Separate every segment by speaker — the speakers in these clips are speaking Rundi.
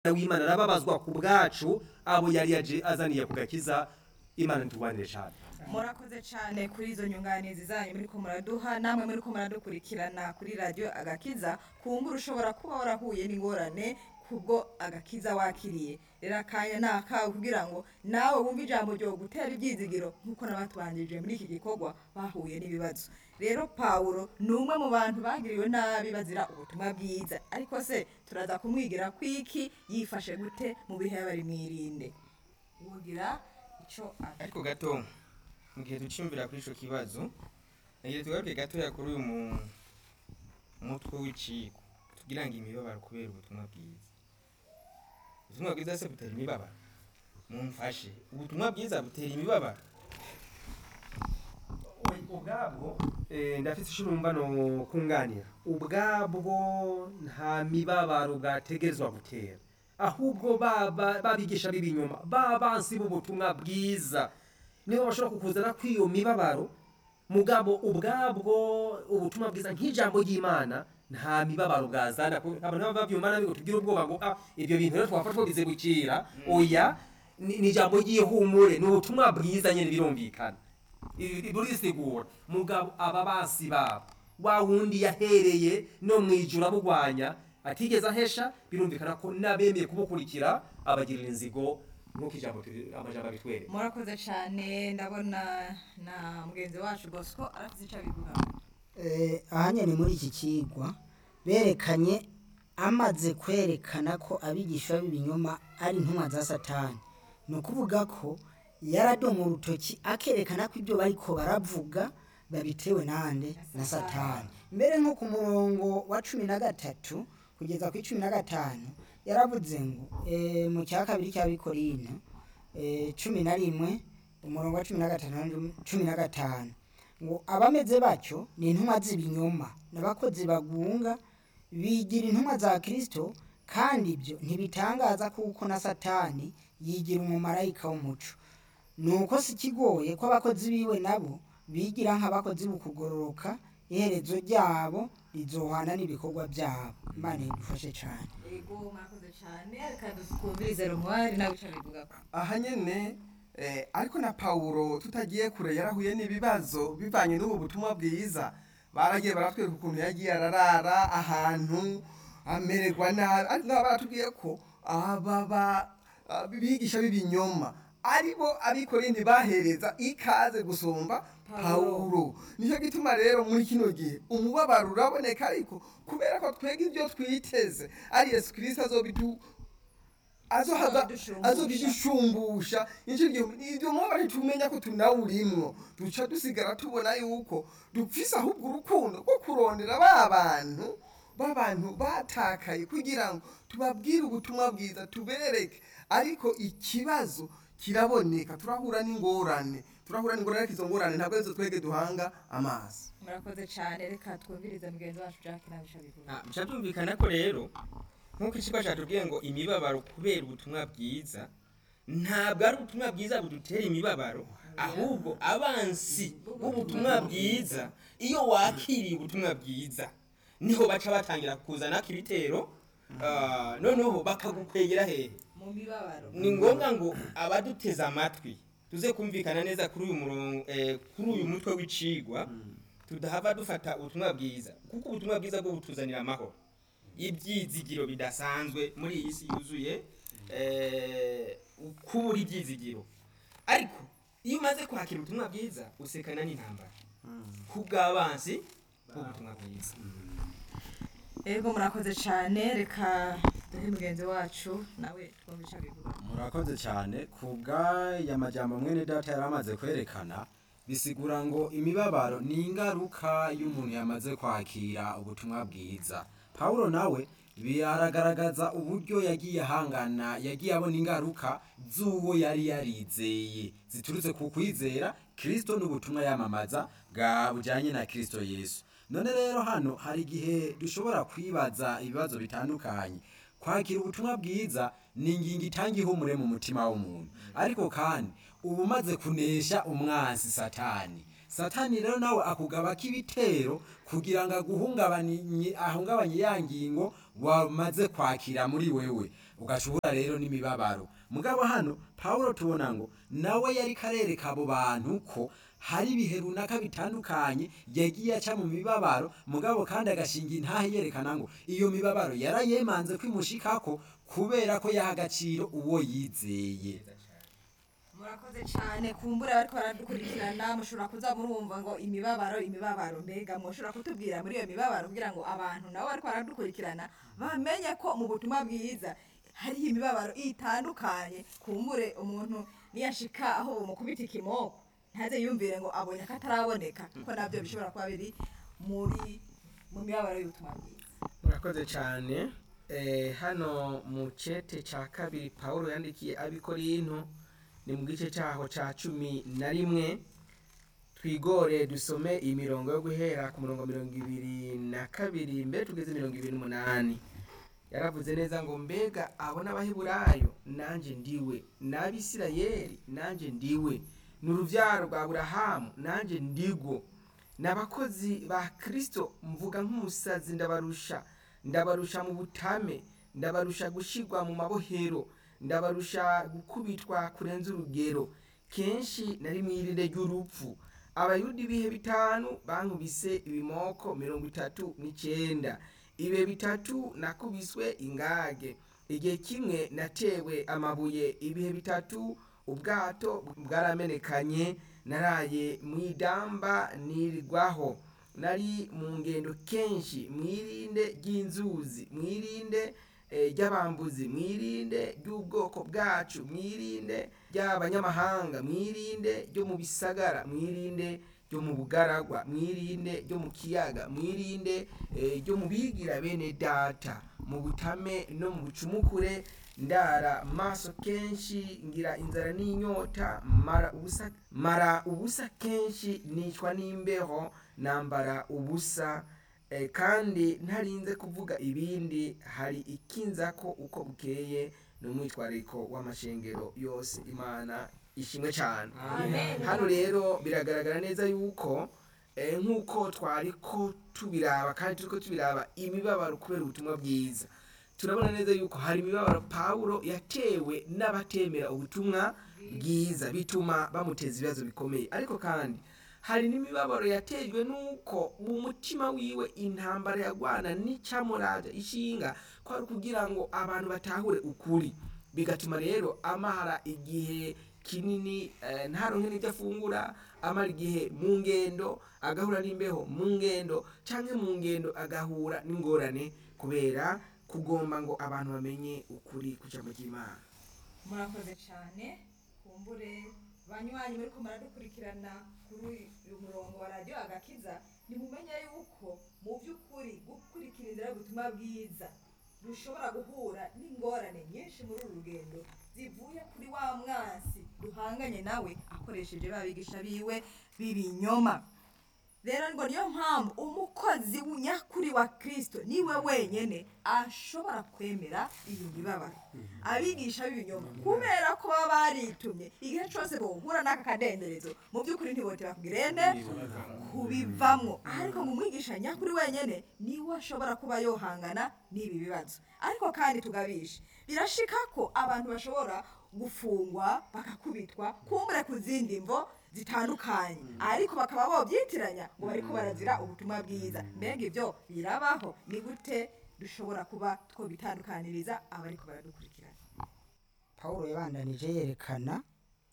Speaker 1: w'imana arababazwa ku bwacu abo yari yaje azaniye ku gakiza imana ntitugwanire cyane
Speaker 2: murakoze cyane kuri izo nyunganizi zanyu muri ko muraduha namwe muri ko muradukurikirana kuri radiyo agakiza kumbura ushobora kuba warahuye n'ingorane kubwo agakiza wakiriye rero akanya ni akawe kugira ngo nawe wumve ijambo ryo gutera ibyizigiro nk'uko n'abatubanjirije muri iki gikorwa bahuye n'ibibazo rero pawulo ni umwe mu bantu bagiriwe nabi bazira ubutumwa bwiza ariko se turaza kumwigira kwiki yifashe gute mu bihe bari mwirinde wogira icyo
Speaker 3: ariko gato mu gihe ducimvira kuri ico kibazo nagiye tugaruke gatoya kuri uyu mu- mutwe w'iciko tugira ngo imibabaro kubera ubutumwa bwiza ubutumwa bwiza se butera imibabaro mumfashe ubutumwa bwiza butera imibabaro
Speaker 1: ubwabwo eh, ndafite ishurumba no kunganira ubwabwo nta mibabaro bwategezwa gutera ahubwo baba babigisha b'ibinyoma babansi b'ubutumwa bwiza nibo bashobora kukuzana kw'iyo mibabaro mugabo ubwabwo ubutumwa bwiza nk'ijambo ry'imana nta mibabaro bwazana ko abantu baba babyumva nabi ngo tugire ubwoba ngo ah ibyo bintu rero twafasha twabize gukira oya ni ni ijambo ry'ihumure ni ubutumwa bwiza nyine birumvikana burisigura mugabo aba basi babo wa wundi yahereye no mu ijuru abugwanya atigeze ahesha birumvikana ko n'abemeye kumukurikira abagirira inzigo nk'uko ijambo turi- amajambo abitwereka
Speaker 2: murakoze cyane ndabona na mugenzi wacu bosco arafite icyo abivuga
Speaker 4: Eh, aha nyine muri iki kigwa berekanye amaze kwerekana ko abigisha b'ibinyoma ari intumwa za satani ni ukuvuga ko yaradoma urutoki akerekana ko ibyo bariko baravuga babitewe nande na satani mbere nko ku murongo wa cumi na gatatu kugeza ku cumi na gatanu yaravuze ngo eh, mu cya kabiri cy'abikorino eh, cumi na rimwe umurongo wa cumi na gatanu na cumi na gatanu ngo abameze batyo ni intumwa z'ibinyoma n'abakozi bagunga bigira intumwa za kirisito kandi ibyo ntibitangaza kuko na satani yigira umumarayika w'umuco ni uko si kigoye ko abakozi biwe nabo bigira nk'abakozi bukugororoka iherezo ryabo rizohana n'ibikorwa byabo imana idufashe cyane
Speaker 2: yego murakoze cyane reka twumvirize rumwari nawe icyo abivuga
Speaker 5: aha nyene eh, ariko na pawulo tutagiye kure yarahuye n'ibibazo bivanye n'ubu butumwa bwiza baragiye baratwereka ukuntu yagiye ararara ahantu amererwa nabi ariko nabo baratubwiye ko aba ba- ah, bigisha b'ibinyoma aribo abikorindi bahereza ikaze gusumba pawulo nicyo gituma rero muri kino gihe umubabaro uraboneka ariko kubera ko twega ibyo twiteze ari yesu kirisito azobidu azohaza
Speaker 2: Azobidushumbusha.
Speaker 5: azobidushumbusha nicyo gihe ibyo mubabaro tumenya ko tunawurimwo duca dusigara tubona yuko dupfise ahubwo urukundo rwo kurondera ba bantu b'abantu batakaye kugira ngo tubabwire ubutumwa bwiza tubereke ariko ikibazo kiraboneka turahura n'ingorane turahura n'ingorane ariko izo ngorane ntabwo arizo twege duhanga amaso
Speaker 2: murakoze cyane reka twumvirize mugenzi wacu jack nawe icyo abivuga
Speaker 3: Ah, bica byumvikana ko rero nk'uko ikigo cyatubwiye ngo imibabaro kubera ubutumwa bwiza ntabwo ari ubutumwa bwiza budutera imibabaro ahubwo abansi b'ubutumwa bwiza iyo wakiriye ubutumwa bwiza niho baca batangira kuzana ibitero ah, noneho bakagukwegera hehe
Speaker 2: mu mibabaro
Speaker 3: ni ngombwa ngo abaduteze amatwi tuze kumvikana neza kuri uyu murongo eh, kuri uyu mutwe w'icigwa tudahava dufata ubutumwa bwiza kuko ubutumwa bwiza bwo butuzanira amahoro ibyizigiro bidasanzwe muri iyi si yuzuye eh, kubura ibyizigiro ariko iyo umaze kwakira ubutumwa bwiza usekana n'intambara kubw'abansi b'ubutumwa bwiza
Speaker 2: yego murakoze cyane reka duhe mugenzi wacu nawe twumve icyo abivuga
Speaker 6: murakoze cyane ku bw'aya majyamba mwene data yari amaze kwerekana bisigura ngo imibabaro ni ingaruka y'umuntu yamaze kwakira ubutumwa bwiza pawulo nawe biragaragaza uburyo yagiye ahangana yagiye abona ingaruka z'uwo yari yarizeye ziturutse ku kwizera kirisito n'ubutumwa yamamaza bwa bujyanye na kirisito yesu none rero hano hari igihe dushobora kwibaza ibibazo bitandukanye kwakira ubutumwa bwiza ni ingingo itanga ihumure mu mutima w'umuntu ariko kandi uba umaze kunesha umwansi satani satani rero nawe akugabako ibitero kugira ngo aguhungabanye ahungabanye ya ngingo wamaze kwakira muri wewe ugashobora rero n'imibabaro mugabo hano pawulo tubona ngo nawe yari karereka abo bantu ko hari ibihe runaka bitandukanye yagiye aca mu mibabaro mugabo kandi agashinga intahe yerekana ngo iyo mibabaro yarayemanze kwimushikako kubera ko yaha agaciro uwo yizeye
Speaker 2: murakoze cyane kumbura bariko baradukurikirana mushobora kuza murumva ngo imibabaro imibabaro mbega mushobora kutubwira muri iyo mibabaro kugira ngo abantu nabo bariko baradukurikirana bamenye ko mu butumwa bwiza hariho imibabaro itandukanye kumbure umuntu niyashika aho umukubita ikimoko ntaze yumvire ngo abonye ko ataraboneka ko nabyo bishobora kuba biri muri mu mibabaro y'ubutumwa bwiza
Speaker 1: murakoze cyane Eh, hano mu cete cya kabiri paul yandikiye abikorinto ni mu gice cyaho cya cumi na rimwe twigore dusome imirongo yo guhera ku murongo mirongo ibiri na kabiri mbere tugeze mirongo ibiri n'umunani yaravuze neza ngo mbega abo n'abaheburayo nanjye ndiwe n'abisirayeli nanjye ndiwe ni urubyaro rwa burahamu nanjye ndigwo n'abakozi ba kirisito mvuga nk'umusazi ndabarusha ndabarusha mu butame ndabarusha gushyirwa mu mabohero ndabarusha gukubitwa kurenza urugero kenshi nari mu irinde ry'urupfu abayuda ibihe bitanu bankubise ibimoko mirongo itatu n'icyenda ibihe bitatu nakubiswe ingage igihe kimwe natewe amabuye ibihe bitatu ubwato bwaramenekanye naraye mu idamba nirigwaho nari mu ngendo kenshi mwirinde ry'inzuzi mwirinde eh, ry'abambuzi mwirinde ry'ubwoko bwacu mwirinde ry'abanyamahanga mwirinde ryo mu bisagara mwirinde ryo mu bugaragwa mwirinde ryo mu kiyaga mwirinde eh, ryo mu bigira bene data mu butame no mu bucumukure ndara maso kenshi ngira inzara n'inyota mara ubusa mara ubusa kenshi nicwa n'imbeho nambara ubusa eh, kandi ntarinze kuvuga ibindi hari ikinza ko uko bukeye n'umwitwariko w'amashengero yose imana ishimwe cyane hano rero biragaragara neza yuko eh, nk'uko twari ko tubiraba kandi turiko tubiraba imibabaro kubera ubutumwa bwiza turabona neza yuko hari imibabaro pawulo yatewe n'abatemera ubutumwa bwiza bituma bamuteza ibibazo bikomeye ariko kandi hari n'imibabaro yatejwe n'uko mu mutima wiwe intambara yagwana n'icamuraja ishinga ko ari kugira ngo abantu batahure ukuri bigatuma rero amara igihe kinini eh, ntaronke n'ibyo afungura amara igihe mu ngendo agahura n'imbeho mu ngendo canke mu ngendo agahura n'ingorane kubera kugomba ngo abantu bamenye ukuri ku jambo ry'imana
Speaker 2: murakoze cyane kumbure banywanyi muri ko muradukurikirana kuri uyu murongo wa radiyo agakiza ntimumenye yuko mu by'ukuri gukurikira inzira y'ubutumwa bwiza dushobora guhura n'ingorane nyinshi muri uru rugendo zivuye kuri wa mwansi duhanganye nawe akoresheje ba bigisha biwe b'ibinyoma rero ngo niyo mpamvu umukozi nyakuri wa kirisito niwe wenyine ashobora kwemera iyi mibabaro abigisha b'ibinyoma kubera ko baba baritumye igihe cyose bohura n'aka kadenderezo mu by'ukuri ntibote bakubwirende kubivamwo ariko ngo umwigisha nyakuri wenyine niwe ashobora kuba yohangana n'ibi bibazo ariko kandi tugabishe birashika ko abantu bashobora gufungwa bakakubitwa kumbure ku zindi mvo zitandukanye ariko bakaba bobyitiranya ngo bariko barazira ubutumwa bwiza mbega ibyo birabaho ni gute dushobora kuba twobitandukaniriza abariko baradukurikirana
Speaker 4: pawulo yabandanije yerekana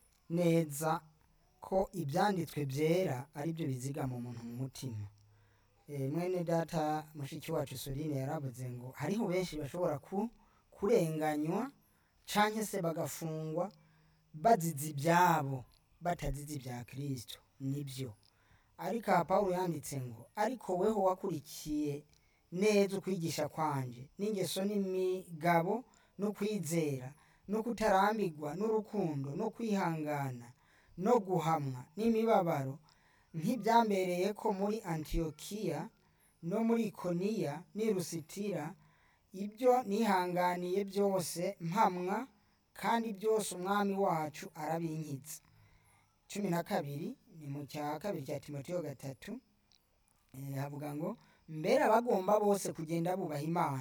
Speaker 4: neza ko ibyanditswe byera ari byo bizigama umuntu mu mutima Eh, mwene data mushiki wacu sorine yaravuze ngo hariho benshi bashobora ku kurenganywa canke se bagafungwa bazize ibyabo batazize ibya kirisito nibyo ariko aha pawulo yanditse ngo ariko weho wakurikiye neza ukwigisha kwanje n'ingeso n'imigabo no kwizera no kutarambirwa n'urukundo no kwihangana no guhamwa n'imibabaro nk'ibyambereye ko muri antiyokiya no muri ikoniya n'i rusitira ibyo nihanganiye byose mpamwa kandi byose umwami wacu arabinkitse cumi na kabiri ni mu cya kabiri cya timoteyo gatatu eh, havuga ngo mbere abagomba bose kugenda bubaha imana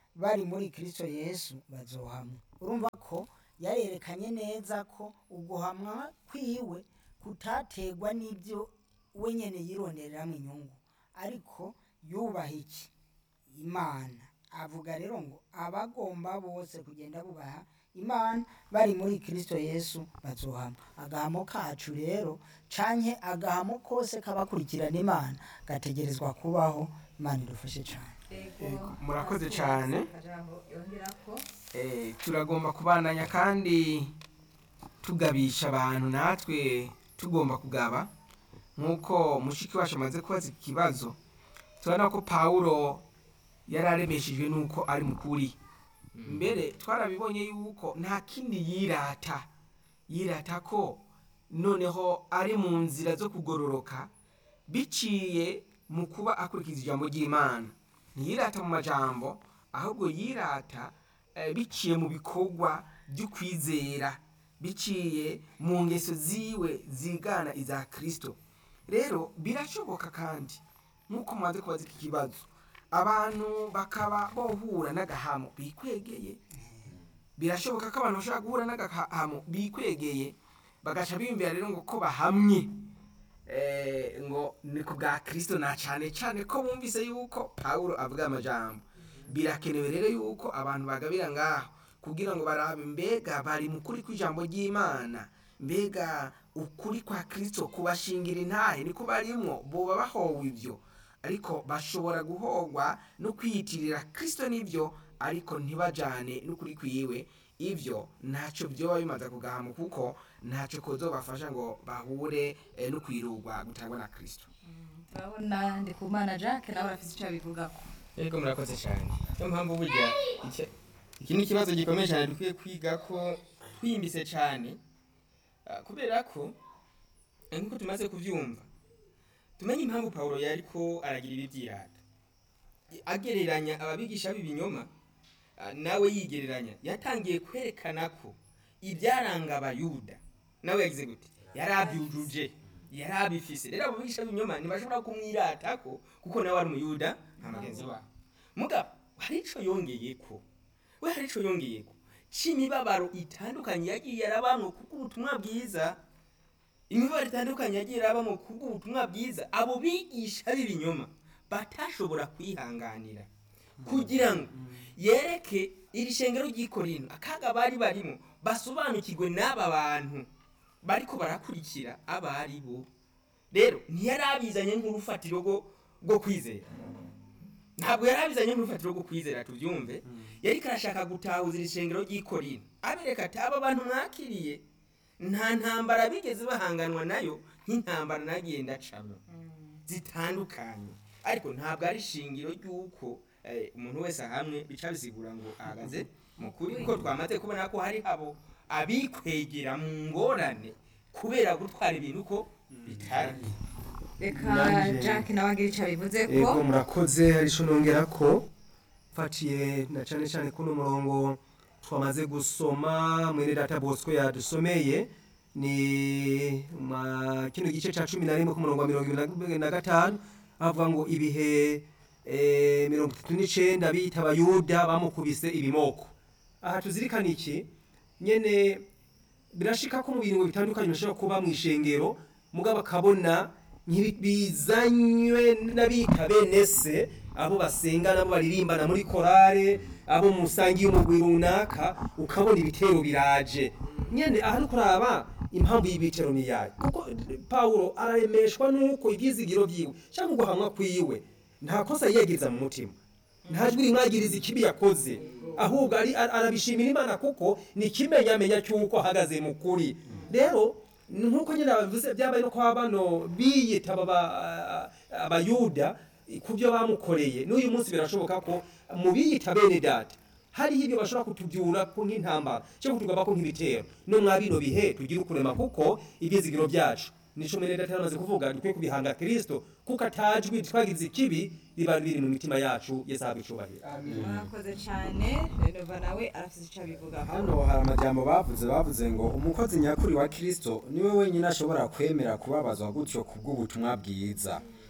Speaker 4: bari muri kirisito yesu bazohamwa urumva ko yarerekanye neza ko uguhamwa kwiwe kutategwa n'ibyo we nyene yirondereramo inyungu ariko yubaha iki imana avuga rero ngo abagomba bose kugenda bubaha imana bari muri kirisito yesu bazohamwa agahamo kacu rero canke agahamo kose k'abakurikirana imana gategerezwa kubaho imana idufashe cane
Speaker 2: Ego,
Speaker 5: murakoze cane.
Speaker 2: akajambo yongerako
Speaker 5: Eh, turagomba kubandanya kandi tugabisha abantu natwe tugomba kugaba nk'uko mushiki wacu amaze kubaza ikibazo turabona ko pawulo yari aremeshejwe n'uko ari mukuri mbere twarabibonye yuko nta kindi yirata yirata ko noneho ari mu nzira zo kugororoka biciye mu kuba akurikiza ijambo ry'imana ntiyirata mu majambo ahubwo yirata eh, biciye mu bikorwa by'ukwizera biciye mu ngeso ziwe zigana iza kirisito rero birashoboka kandi nk'uko mumaze kubaza iki kibazo abantu bakaba bohura n'agahamo bikwegeye birashoboka ko abantu bashobora guhura n'agahamo bikwegeye bagaca biyumvira rero ngo ko bahamye eh, ngo ni ku bwa kirisito na cyane cyane ko bumvise yuko pawulo avuga amajambo birakenewe rero yuko abantu bagabira ngaho kugira ngo barabe mbega bari mu kuri kw'ijambo ry'imana mbega ukuri kwa kirisito kubashingira intahe niko barimwo boba bahowe ibyo ariko bashobora guhogwa no kwiyitirira kirisito n'ibyo ariko ntibajane n'ukuri kwiwe ibyo ntacyo byoba bimaze kugahama kuko ntacyo kozobafasha ngo bahure eh, no kwirugwa gutangwa na kirisito
Speaker 2: turabona ndikumana jacques nawe arafise ico abivugako
Speaker 3: Ego murakoze cyane niyo mpamvu burya iki- iki ni ikibazo gikomeye cyane dukwiye kwiga ko twimbise cyane ah, kubera ko eh, nk'uko tumaze kubyumva tumenye impamvu pawulo yari ko aragira ibi byirata agereranya ababigisha b'ibinyoma ah, nawe yigereranya yatangiye kwerekana ko ibyaranga abayuda nawe yagize gute yari abyujuje yari abifise rero abo bigisha b'ibinyoma ntibashobora kumwiratako kuko nawe ari umuyuda nka mugenzi wabo mugabo hari ico yongeyeko we hari ico yongeyeko c'imibabaro itandukanye yagiye arabamwo kubw'ubutumwa bwiza imibabaro itandukanye yagiye arabamwo kubw'ubutumwa bwiza abo bigisha b'ibinyoma batashobora kwihanganira kugira ngo yereke iri shengero ry'ikorino akaga bari barimo basobanukirwe n'aba bantu bariko barakurikira abari bo rero ntiyari abizanye nk'urufatiro rwo rwo kwizera ntabwo yari abizanye nk'urufatiro rwo kwizera tubyumve yari karashaka gutahuza iri shengero ry'ikorino abereka ati aba bantu mwakiriye nta ntambara bigeze bahanganwa nayo nk'intambara nagiye ndacamo zitandukanye ariko ntabwo ari ishingiro ry'uko eh, umuntu wese ahamwe bica bisigura ngo ahagaze mu kuri kuko twamaze kubona ko hari abo abikwegera mu ngorane kubera gutwara ibintu ko bitari
Speaker 2: reka
Speaker 1: Nanje-
Speaker 2: jacques nawe agira ico abivuze ko
Speaker 1: ego murakoze hari ico nongera ko mfatiye na cane cane kuno murongo twamaze gusoma mwene data bosco yadusomeye ni ma kino gice ca cumi na rimwe ku murongo wa mirongo ibiri na gatanu avuga ngo ibihe eh, mirongo itatu n'icenda bita abayuda bamukubise ibimoko aha tuzirikana iki nyene birashika ko mu bintu bitandukanye bishobora kuba mu ishengero mugabo akabona bizanywe n'abita bene se abo basenga nabo baririmbana muri korale abo musangiye umugwi runaka ukabona ibitero biraje nyene aha nuko uraba impamvu y'ibitero ni yayo kuko pawulo araremeshwa nuko ibyizigiro byiwe cyangwa uguhamwa kwiwe nta kosa yiyagiriza mu mutima nta jwi rimwagiriza ikibi yakoze ahubwo ari ar- arabishimira imana kuko ni ikimenyamenya cy'uko ahagaze mu kuri rero nk'uko nyine babivuze byabaye no kwa bano biyita aba- abayuda ku byo bamukoreye n'uyu munsi birashoboka ko mu biyita bene data hariho ibyo bashobora kutubyura ko nk'intambara cyangwa kutugaba ko nk'ibitero no mwa bino bihe tugira ukurema kuko ibyizigiro byacu nico mwene data yamaze kuvuga dukwiye kubihanga kristo kuko atajwi twagize ikibi riba biri mu mitima yacu yesu ahabwa icubahiro
Speaker 2: murakoze cyane renova nawe arafise ico abivuga ko
Speaker 6: hano hari amajambo bavuze bavuze ngo umukozi nyakuri wa kirisito niwe wenyine ashobora kwemera kubabazwa gutyo ku bw'ubutumwa bwiza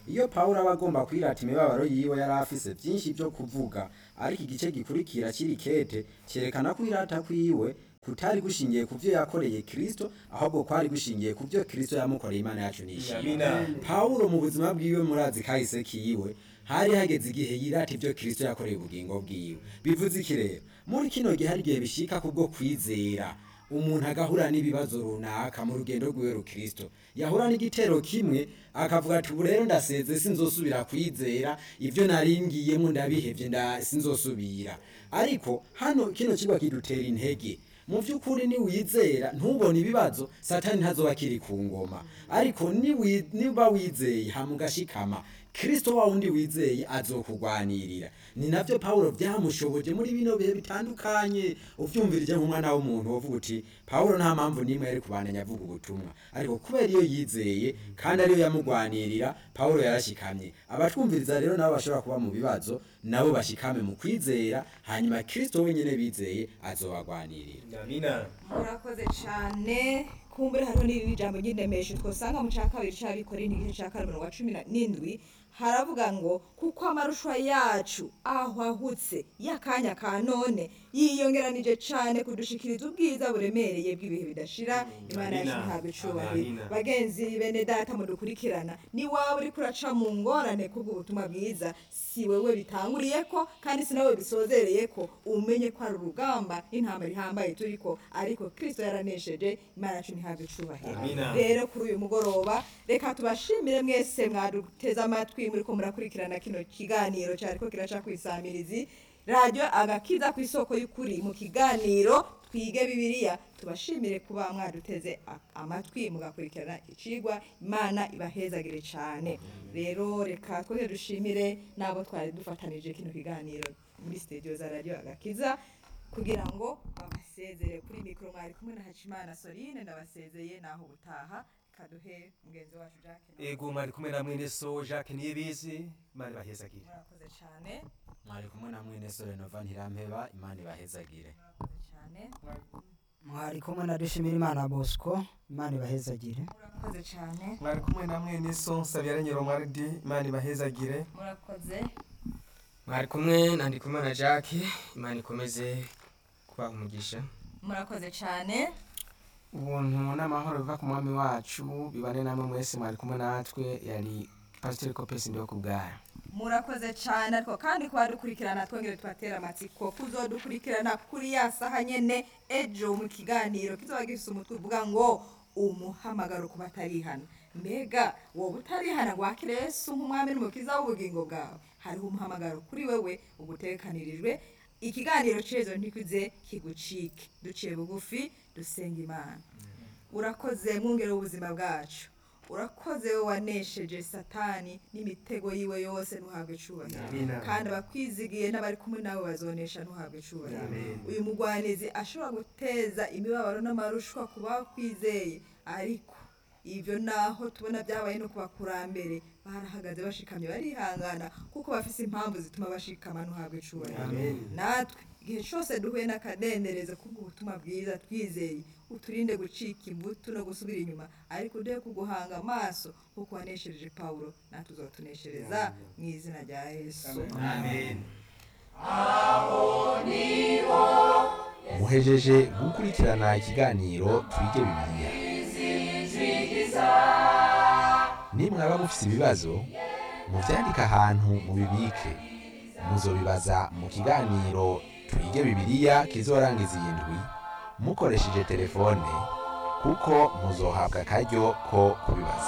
Speaker 6: iyo pawulo aba agomba kwirata imibabaro yiwe yari afise byinshi byo kuvuga ariko igice gikurikira kiri kete cyerekana ko irata kwiwe kutari gushingiye ku byo yakoreye kristo ahubwo kwari gushingiye ku byo kristo yamukoreye imana yacu nishimye
Speaker 3: amina
Speaker 6: pawulo mu buzima bwiwe murazi kahise kiwe hari hageze igihe yirata ibyo kristo yakoreye ubugingo bwiwe bivuze iki rero muri kino gihe hari igihe bishika kubwo kwizera umuntu agahura n'ibibazo runaka mu rugendo rwiwe rukristo yahura n'igitero kimwe akavuga ati ubu rero ndaseze sinzosubira kwizera ibyo naringiyemo ndabihevye nda sinzosubira ariko hano kino kigwa kidutera intege mu by'ukuri niwizera ntubone ibibazo satani ntazoba akiri ku ngoma ariko niwi- niba wizeye hama ugashikama kristo wa wundi wizeye azokugwanirira ni navyo pawulo byamushoboje muri bino bihe bitandukanye uvyumvirije nk'umwana w'umuntu wovuga uti pawulo nta mpamvu n'imwe yari kubandanya avuga ubutumwa ariko kubera iyo yizeye kandi ariyo yamugwanirira pawulo yarashikamye abatwumviriza rero nabo bashobora kuba mu bibazo nabo bashikame mu kwizera hanyuma kristo wenyene bizeye azobagwanirira
Speaker 3: amina
Speaker 2: murakoze cyane kumbure hariho n'iri jambo ry'indemesho twasanga mu cya kabiri cy'abikora igice cya kane mirongo cumi na- n'indwi haravuga ngo kuko amarushwa yacu ahwahutse y'akanya ka none yiyongeranije cyane kudushikiriza ubwiza buremereye bw'ibihe bidashira imana yacu
Speaker 3: Amina.
Speaker 2: ntabwo icubahiro
Speaker 3: Amina.
Speaker 2: bagenzi bene data mudukurikirana ni waba uri kuraca mu ngorane kubw'ubutumwa bwiza si wewe bitanguriye ko kandi si nawe bisozereye ko umenye ko ari urugamba n'intambara ihambaye turiko ariko kristo yaranesheje imana yacu ntihabwe icubahiro
Speaker 3: Amina.
Speaker 2: rero kuri uyu mugoroba reka tubashimire mwese mwaduteze amatwi muriko murakurikirana kino kiganiro cyariko kiraca kwisamirizi radiyo agakiza ku isoko y'ukuri mu kiganiro twige bibiliya tubashimire kuba mwaduteze a- amatwi mugakurikirana icigwa imana ibahezagire cyane rero reka twese dushimire n'abo twari dufatanije kino kiganiro muri studio za radiyo agakiza kugira ngo babasezere kuri mikoro mwari kumwe na hacimana sorine ndabasezeye naho ubutaha kaduhe mugenzi wacu jacques
Speaker 1: ego mwari kumwe na mwene so jacques niyibizi imana ibahezagire
Speaker 2: murakoze cyane
Speaker 6: mwari kumwe na mwene sore nova ntirampeba imana ibahezagire
Speaker 2: murakoze cyane
Speaker 4: mwari kumwe na dushimira imana bosco imana ibahezagire
Speaker 2: murakoze cyane
Speaker 5: mwari kumwe na mwene so nsabira nyiromwaridi imana ibahezagire
Speaker 2: murakoze
Speaker 3: mwari kumwe na ndikumana jacques imana ikomeze kubaha umugisha
Speaker 2: murakoze cyane
Speaker 5: ubuntu n'amahoro biva ku mwami wacu bibane namwe mwese mwari kumwe natwe yari pasiteri kopesi ndiho ku bwayo
Speaker 2: murakoze cyane ariko kandi kuba dukurikirana twongere tubatera amatsiko kuzodukurikirana kuri ya saha nyene ejo mu kiganiro kizoba gifise umutwe uvuga ngo umuhamagaro ku batarihana mbega wowe utarihana wakire yesu nk'umwami n'umukiza w'ubugingo bwawe hariho umuhamagaro kuri wewe ugutekanirijwe ikiganiro cezo ntikuze kigucike duciye bugufi dusenga imana urakoze mwungere w'ubuzima bwacu urakoze we wanesheje satani n'imitego yiwe yose ntuhabwe icubahiro
Speaker 1: Amina.
Speaker 2: kandi abakwizigiye n'abari kumwe nawe bazonesha ntuhabwe icubahiro uyu mugwanizi ashobora guteza imibabaro n'amarushwa ku bakwizeye ariko ibyo naho tubona byabaye no ku bakurambere barahagaze bashikamye barihangana kuko bafise impamvu zituma bashikama ntuhabwe icubahiro natwe igihe cyose duhuye n'akadenderezo kubw'ubutumwa bwiza twizeye uturinde gucika imbuto no gusubira inyuma ariko uduhe kuguhanga amaso kuko waneshereje pawulo natwe uzotuneshereza mu izina rya yesu
Speaker 7: muhejeje gukurikirana ikiganiro twige bibiliya nimwaba mufise ibibazo muvyandike ahantu mubibike muzobibaza mu kiganiro twige bibiliya kizorangiza iyi ndwi mukoresheje telefone kuko muzohabwa akaryo ko kubibaza